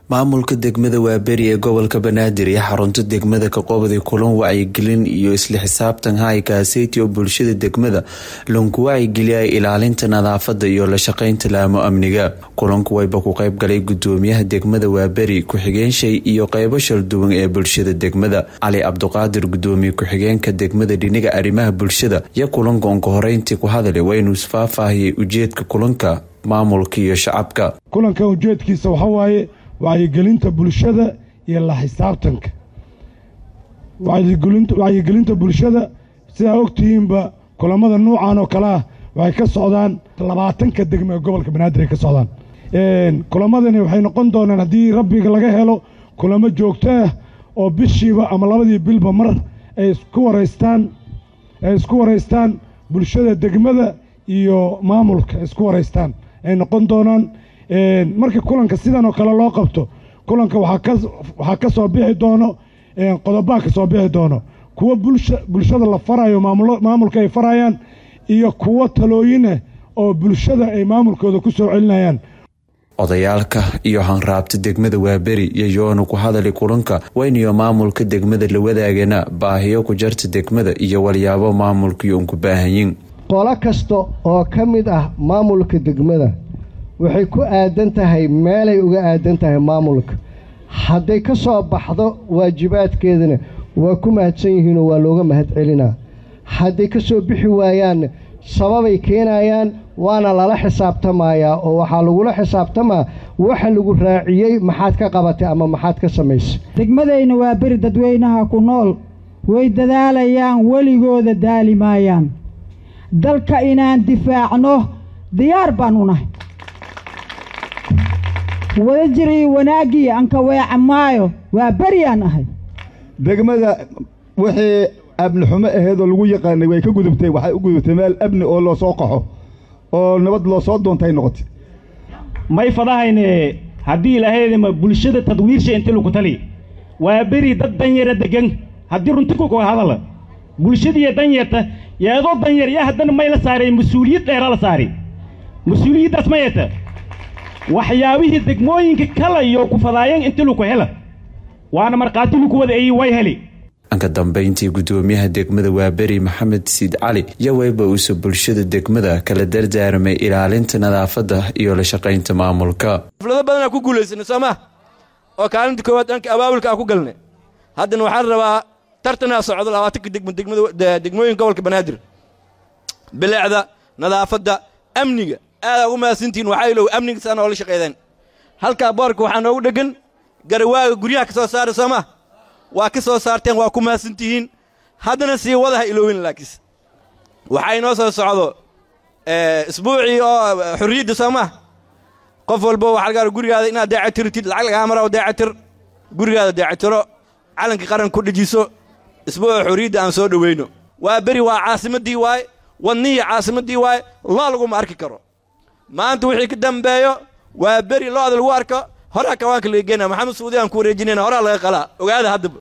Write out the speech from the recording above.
maamulka degmada waaberi ee gobolka banaadir iyo xarunta degmada kaqoobday kulan wacyigelin iyo isla xisaabtan haykaaseti oo bulshada degmada lanku wacyigeliyay ilaalinta nadaafada iyo la shaqeynta laamo amniga kulanku wayba ku qeyb galay gudoomiyaha degmada waaberi ku-xigeenshay iyo qeybo shalduwan ee bulshada degmada cali cabduqaadir gudoomiye ku-xigeenka degmada dhiniga arrimaha bulshada iyo kulanka onka horeyntii ku hadalay waa inuu isfaahfaahiyay ujeedka kulanka maamulka iyo shacabka kulanka ujeedkiisa waxawaaye wacyigelinta bulshada iyo la xisaabtanka wacyigelinta bulshada sidaa ogtihiinba kulamada nuucan oo kale ah waxay ka socdaan labaatanka degmo ee gobolka banaadir ay ka socdaan kulamadani waxay noqon doonaan haddii rabbiga laga helo kulamo joogto ah oo bishiiba ama labadii bilba mar ay isku waraystaan ay isku waraystaan bulshada degmada iyo maamulka ay isku waraystaan ay noqon doonaan marka kulanka sidan oo kale loo qabto kulanka waxaa ka soo bixi doono qodobaa ka soo bixi doono kuwo bulshada la farayo maamulka ay farayaan iyo kuwo talooyinah oo bulshada ay maamulkooda ku soo celinayaan odayaalka iyo hanraabta degmada waaberi iyo yoonu ku hadali kulanka wayniyo maamulka degmada la wadaagana baahiyo ku jarta degmada iyo walyaabo maamulkiyo unku baahanyin qolo kasta oo ka mid ah maamulka degmada waxay ku aadan tahay meelay uga aadan tahay maamulka hadday ka soo baxdo waajibaadkeedana waa ku mahadsan yihiinoo waa looga mahad celinaa hadday ka soo bixi waayaanna sababay keenayaan waana lala xisaabtamayaa oo waxaa lagula xisaabtamaa waxa lagu raaciyey maxaad ka qabatay ama maxaad ka samaysay degmadayna waa beri dadweynaha ku nool way dadaalayaan weligooda daali maayaan dalka inaan difaacno diyaar baan u nahay wadajir iyo wanaaggii anka weeca maayo waa beryaan ahay degmada wixii abni xumo aheedoo lagu yaqaanay way ka gudubtay waxay u gudubtay meel abni oo loo soo qaxo oo nabad loo soo doontay noqotay may fadahayne haddii ilahaydama bulshada tadwiirsha inti lagu tali waa beri dad danyara degan haddii runti kuka hadala bulshadiiyo danyarta yeedoo danyar yaa haddana may la saaray mas-uuliyad dheera la saari mas-uuliyaddaas ma yeeta waxyaabihii degmooyinka kala iyo ku fadaayeen inti laku hela waana markhaati laku wadaeyey way heli anka dambeyntii gudoomiyaha degmada waaberi maxamed siid cali iyo weyba uuse bulshada degmada kala dardaarmay ilaalinta nadaafadda iyo la shaqaynta maamulka xaflado badanaa ku guulaysana soo maa oo kaalinta koowaad dhanka abaabulka aan ku galnay haddana waxaan rabaa tartanaa socdo labaatanka degmo degmooyinka gobolka banaadir bilecda nadaafadda amniga aadaa ugu mahadsantihiin waxaa ilow amniga saa noola shaqeydeen halkaa boorka waxaa noogu dheggan garawaaga guryaha ka soo saara soo maa waa ka soo saarteen waa ku mahadsantihiin haddana sii wadaha iloowin laakiis waxaa inoo soo socdo isbuucii oo xurriyadda soo maa qof walba waxaa lagaa gurigaada inaad deecatirtid lacag lagaa mara deecatir gurigaada deecatiro calanka qaran ku dhejiso isbuuca xurriyadda aan soo dhoweyno waa beri waa caasimaddii waaye wadnihii caasimaddii waaye loo laguma arki karo maanta wixii ka dambeeyo waa beri looda lagu arko horaa kawaanka laga geenaa maxamed suudi aan ku wareejinayna horaa laga qalaa ogaada haddaba